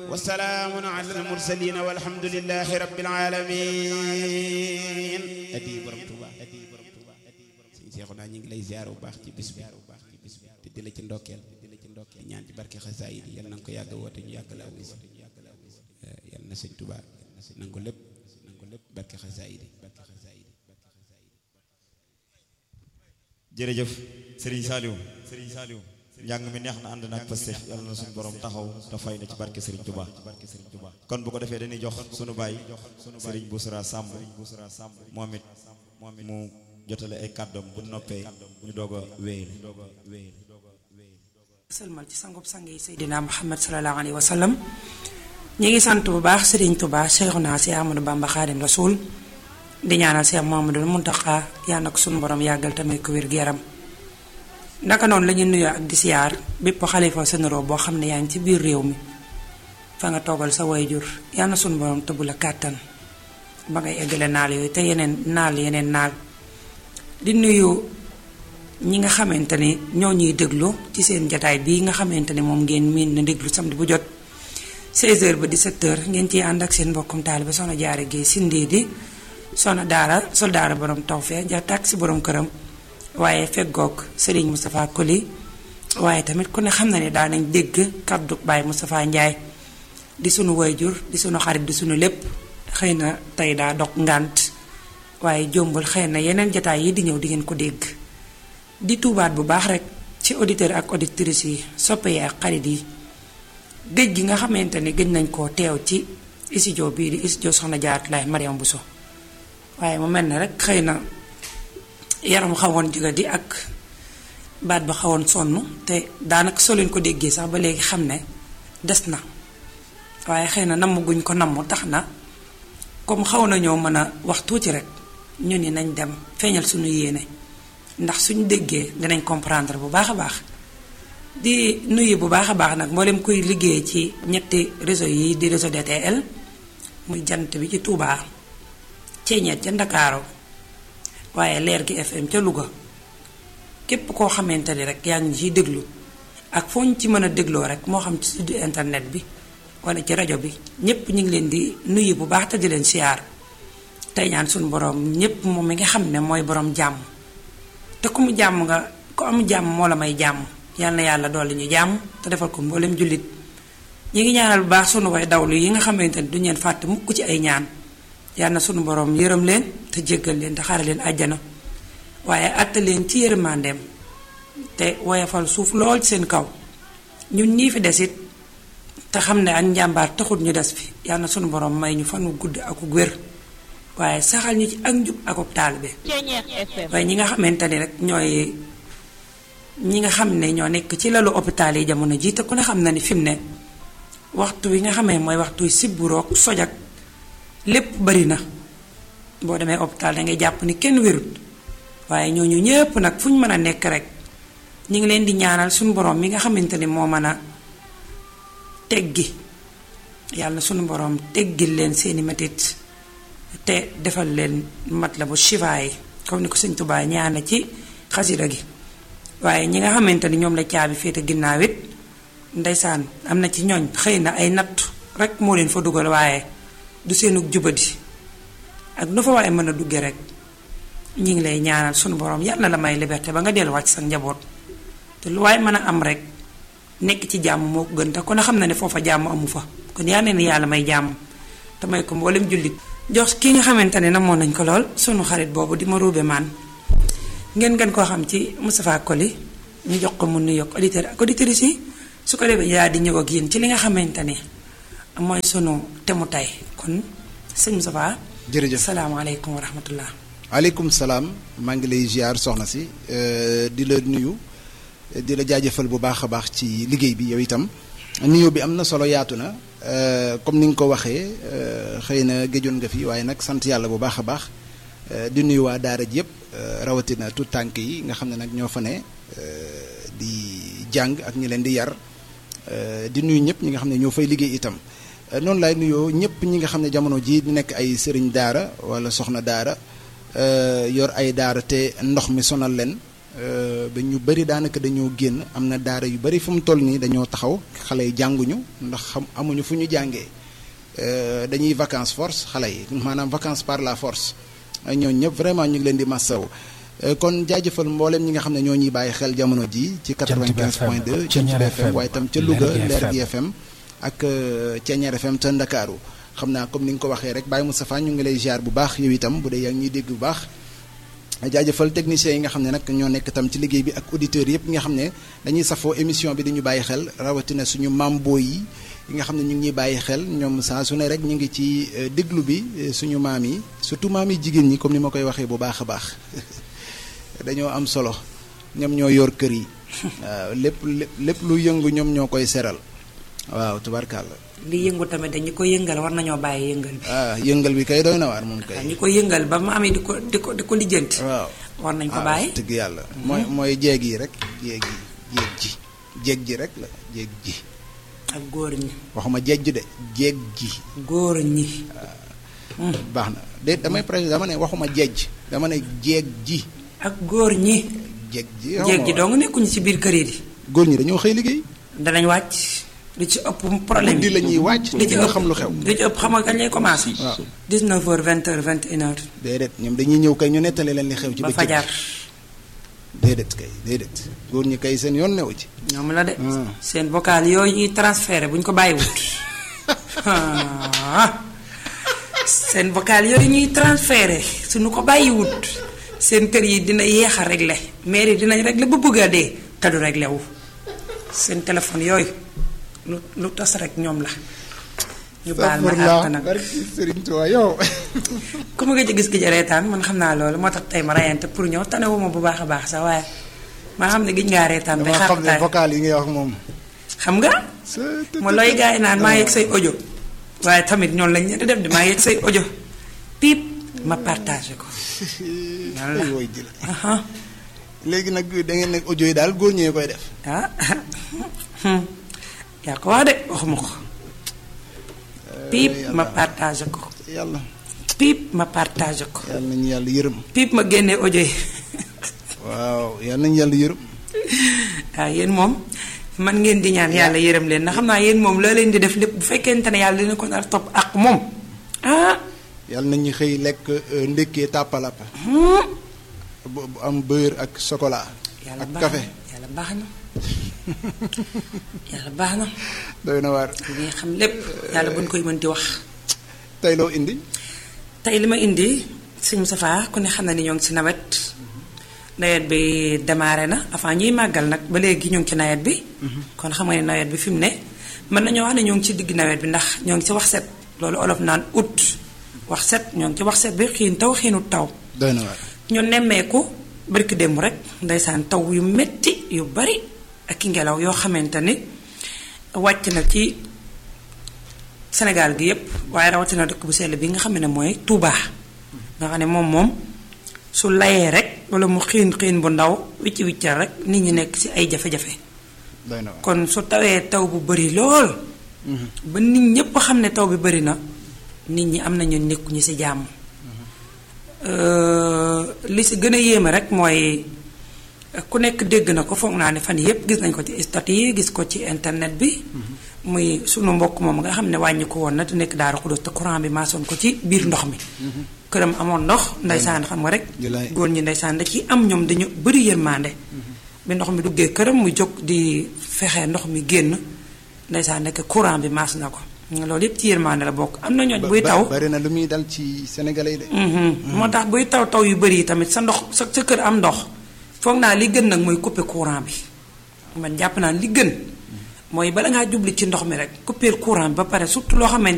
وسلام على المرسلين والحمد لله رب العالمين adi borom Tuuba adi borom Tuuba sëñ Seexuna ñu ngi lay ziar bu baax ci bis bi te di la ci ndokkeel di la ci ndokkeel ñaan ci barke xasaayid yi yal na nga ko yàgg woote ñu yàgg la wis yal na sëñ Tuuba nangu lépp nangu lépp barke xasaayid yi barke xasaayid jërëjëf Serigne Saliou Serigne Saliou njàng mi neex na ànd na ak Pastef yàlla na suñu borom taxaw te fay na ci barke Serigne Touba kon bu ko defee dañuy jox sunu baay Serigne Boussra Samb moom it mu jotale ay kàddoom bu noppee ñu doog a wéyal sëlmal ci sangub sang yi Seydina Muhammad sallallahu alayhi wa sallam ñi ngi sant bu baax Serigne Touba Cheikhuna si Amadou Bamba Khadim Rasoul di ñaanal Cheikh Mouhamadoul Mountakha yàlla na ko sunu borom yàggal tamit ko wér gu yaram naka noonu la ñuy nuyoo ak di siyaar bépp xalifa sénéro boo xam ne yaa ngi ci biir réew mi fa nga toogal sa wayjur yàlla na sunu borom tëbb la kàttan ba ngay eggale naal yooyu te yeneen naal yeneen naal di nuyu ñi nga xamante ni ñoo ñuy déglu ci seen jataay bii nga xamante ni moom ngeen miin na déglu samedi bu jot 16h ba 17h ngeen ciy ànd ak seen mbokkum taaliba soxna jaare gi sindii di soxna daara soldaara borom tawfee ja tàkk si borom këram waaye feggoog Serigne Moustapha Koli waaye tamit ku ne xam na ne daa nañ dégg kaddu Baye Moustapha Ndiaye di sunu wayjur di sunu xarit di sunu lépp xëy na tey daa dog ngànt waaye jombul xëy na yeneen jataay yi di ñëw di ngeen ko dégg di tuubaat bu baax rek ci auditeur ak auditrices yi soppe yi ak xarit yi géej gi nga xamante ni gëj nañ koo teew ci studio bii di studio Soxna Jaaratullaay Mariam Bousso waaye mu mel ne rek xëy na yaram xawoon jiga di ak baat ba xawoon sonn te daanaka soo leen ko déggee sax ba léegi xam ne des na waaye xëy na namm guñ ko namm tax na comme xaw nañoo mën a wax tuuti rek ñu ni nañ dem feeñal suñu yéene ndax suñu déggee dinañ comprendre bu baax a baax di nuyu bu baax a baax nag mboolem kuy liggéey ci ñetti réseau yi di réseau DTL muy jant bi ci Touba ceeñeet ca Ndakaaru waaye leer gi FM ca Louga képp koo xamante ni rek yaa ngi ciy déglu ak foo ñu ci mën a dégloo rek moo xam ci site internet bi wala ci rajo bi ñépp ñu ngi leen di nuyu bu baax te di leen siyaar tey ñaan suñu borom ñépp moom mi nga xam ne mooy borom jàmm te ku mu jàmm nga ku am jàmm moo la may jàmm yal na yàlla dolli ñu jàmm te defal ko mboolem jullit ñi ngi ñaanal bu baax sunu way dawlu yi nga xamante ni duñu leen fàtte mukk ci ay ñaan yal na sunu borom yërëm leen te jéggal leen te xare leen àjjana waaye àtte leen ci yërmandeem te woyafal suuf lool ci seen kaw ñun ñii fi desit te xam ne ak njàmbaar taxut ñu des fi yal na sunu borom may ñu fan wu gudd ak wér waaye saxal ñu ci ak njub ak taalibe waaye ñi nga xamante ni rek ñooy ñi nga xam ne ñoo nekk ci lalu hôpital yi jamono jii te ku ne xam na ni fi mu ne waxtu wi nga xamee mooy waxtu sibburoog sojak lépp bari na boo demee hôpital da ngay jàpp ni kenn wérut waaye ñooñu ñépp nag fu ñu mën a nekk rek ñu ngi leen di ñaanal suñu borom mi nga xamante ni moo mën a teggi yàlla suñu borom teggil leen seeni metit te defal leen mat la bu shifa yi comme ni ko sëñ Tuubaa ñaana ci xasida gi waaye ñi nga xamante ni ñoom la caabi féete ginnaaw it ndeysaan am na ci ñooñ xëy na ay natt rek moo leen fa dugal waaye du seenu jubadi ak nu fa waaye mën a dugge rek ñi ngi lay ñaanal sunu borom yàlla na la may liberté ba nga delluwaat sa njaboot te lu waaye mën a am rek nekk ci jàmm moo ko gën te kon a xam na ne foofa jàmm amu fa kon yaa ne ni yàlla may jàmm te may ko mboolem jullit jox ki nga xamante ne namoon nañ ko lool sunu xarit boobu di ma ruube maan ngeen gën koo xam ci Moustapha Koli ñu jox ko mu nuyoog auditeur ak auditrices yi su ko defee yaa di ñëw ak yéen ci li nga xamante ne mooy sunu temu tay kon sëñ Moustapha. jërëjëf salaamaaleykum wa rahmatullah. waaleykum salaam maa ngi lay ziar soxna si di la nuyu di la jaajëfal bu baax a baax ci liggéey bi yow itam nuyu bi am na solo yaatu na comme ni nga ko waxee xëy na géjoon nga fi waaye nag sant yàlla bu baax a baax di nuyu waa daara ji yëpp rawatina tout tànk yi nga xam ne nag ñoo fa ne di jàng ak ñi leen di yar di nuyu ñëpp ñi nga xam ne ñoo fay liggéey itam noonu laay nuyoo ñëpp ñi nga xam ne jamono jii di nekk ay sëriñ daara wala soxna daara yor ay daara te ndox mi sonal leen ba ñu bëri daanaka dañoo génn am na daara yu bëri fu mu toll nii dañoo taxaw xale yi jànguñu ndax xam amuñu fu ñu jàngee dañuy vacances force xale yi maanaam vacances par la force ñooñu ñëpp vraiment ñu ngi leen di massaw kon jaajëfal mboolem ñi nga xam ne ñoo ñuy bàyyi xel jamono ji ci 95 point 2 ci FM waaye itam ca Louga Leer gi FM ak Ceeñeer FM ca Ndakaaru xam naa comme ni nga ko waxee rek Baye Moustapha ñu ngi lay ziar bu baax yow itam bu dee yaa ngi ñuy dégg bu baax jaajëfal techniciens yi nga xam ne nag ñoo nekk tam ci liggéey bi ak auditeurs yëpp nga xam ne dañuy safoo émission bi dañu bàyyi xel rawatina suñu mambo yi yi nga xam ne ñu ngi ñuy bàyyi xel ñoom saa su ne rek ñu ngi ci déglu bi suñu maam yi surtout maam yi jigéen ñi comme ni ma koy waxee bu baax a baax dañoo am solo ñoom ñoo yor kër yi waaw lépp lépp lu yëngu ñoom ñoo koy seral waaw tubarkàlla li yëngu tamit dañu ko yëngal war nañoo bàyyi yëngal bi. ah yëngal bi kay doy na waar moom kay. ñi ko yëngal ba mu amee di ko di ko di ko lijjanti. waaw war nañ ko bàyyi. dëgg yàlla. mooy mooy jeeg yi rek jeeg yi jeeg ji jeeg ji rek la jeeg ji. ak góor ñi. waxuma jeeg ji de jeeg ji. góor ñi. baax na de damay président dama ne waxuma jeej dama ne jeeg ji. ak góor ñi. jeeg ji jeeg ji dong nekkuñu ci biir kër yi di. góor ñi dañoo xëy liggéey. danañ wàcc. li ci ëpp problème guddi la ñuy wàcc. li ci nga ëpp xam lu xew. li ci ëpp xam nga kañ lay commencé. waaw 19h 20h 21h. déedéet ñoom dañuy ñëw kay ñu nettali leen li xew ci ba bëccëg fajar. déedéet kay déedéet góor ñi kay seen yoon newu ci. ñoom la de. Hmm. seen vocal yooyu ñuy transféré bu ñu ko bàyyiwut. ah. seen vocal yooyu ñuy transféré suñu ko bàyyiwut seen kër yi dina yéex a réglé maire yi dinañ réglé ba bëgg a dee te du réglé wu. seen téléphone yooyu lu lu tas rek ñoom la. ñu baal ma àq nag barki Sëriñ Tuubaa yow. ku ma gëj a gis gëj a reetaan man xam naa loolu moo tax tey ma rayante pour ñëw tanewuma bu baax a baax sax waaye maa xam ne gëj ngaa reetaan ba dama xam ne xaar vocal yi ngay wax moom. xam nga ma looy gars yi naan maa yegg say audio waaye tamit ñoonu lañ leen di def di maa yegg say audio piip ma partagé ko ay woy jël aha léegi nag da ngeen ne audio yi daal góor ñee koy def. ah yaa ko wax de waxuma ko piip ma partagé ko yàlla piip ma partagé ko yàlla nañu yàlla yërëm. piip ma génnee audio yi waaw yàlla nañu yàlla yërëm. waaw yéen moom man ngeen di ñaan yàlla yërëm leen ndax xam naa yéen moom loo leen di def lépp bu fekkente ne yàlla dina ko nar topp ak moom ah yàlla nañu xëy lekk euh, ndékkee tàppalappa bu bu am beurre ak chocolat. yàlla ak baax café na yàlla baax na yàlla baax na doy na waar. li ngay xam lépp yàlla buñ koy mën di wax tey loo indi. tey li ma indi sëñ Moustapha ku ne xam na ni ñoo ngi ci nawet nawet bi démarré na avant ñuy màggal nag ba léegi ñoo ngi ci nawet bi kon xam nga ne nawet bi fi mu ne mën nañoo wax ne ñoo ngi ci digg nawet bi ndax ñoo ngi ci wax set loolu olof naan août wax set ñoo ngi ci wax set bi xiin taw xiinut taw doy na waar. ñu nemmeeku barki démb rek ndeysaan taw yu metti yu bari ak i ngelaw yoo xamante ni wàcc na ci Sénégal gi yépp waaye rawatina dëkk bu sell bi nga xam ne mooy Touba nga xam ne moom moom su layee rek wala mu xiin xiin bu ndaw wicci wiccal rek nit ñi nekk ci ay jafe-jafe doy na waar. kon su tawee taw bu bari lool ba nit ñépp xam ne taw bi bari na nit ñi am nañu nekkuñu ci jàmm Euh, li ci gën a yéeme rek mooy ku nekk dégg na ko foog naa ne fan yépp gis nañ ko ci statut yi gis ko ci internet bi muy sunu mbokk moom nga xam ne wàññi ko woon na te nekk Daaru Xudus te courant bi maasoon ko ci biir ndox mi këram amoon ndox ndeysaan xam nga rek Julaay. góor ñi ndeysaan da ci am ñoom dañu bëri yërmande bi ndox mi duggee këram mu jóg di fexe ndox mi génn ndeysaan nekk courant bi maas na ko loolu yépp ci yërmande la bokk am na ñooñ buy Ba- taw bari na lu muy dal ci sénégalais yi de. Mhm. moo tax buy taw taw yu bëri yi tamit sa ndox sa sa kër am ndox foog naa li gën nag mooy couper courant bi man jàpp naa li gën mooy bala ngaa jubli ci ndox mi rek couper courant bi ba pare surtout loo xamante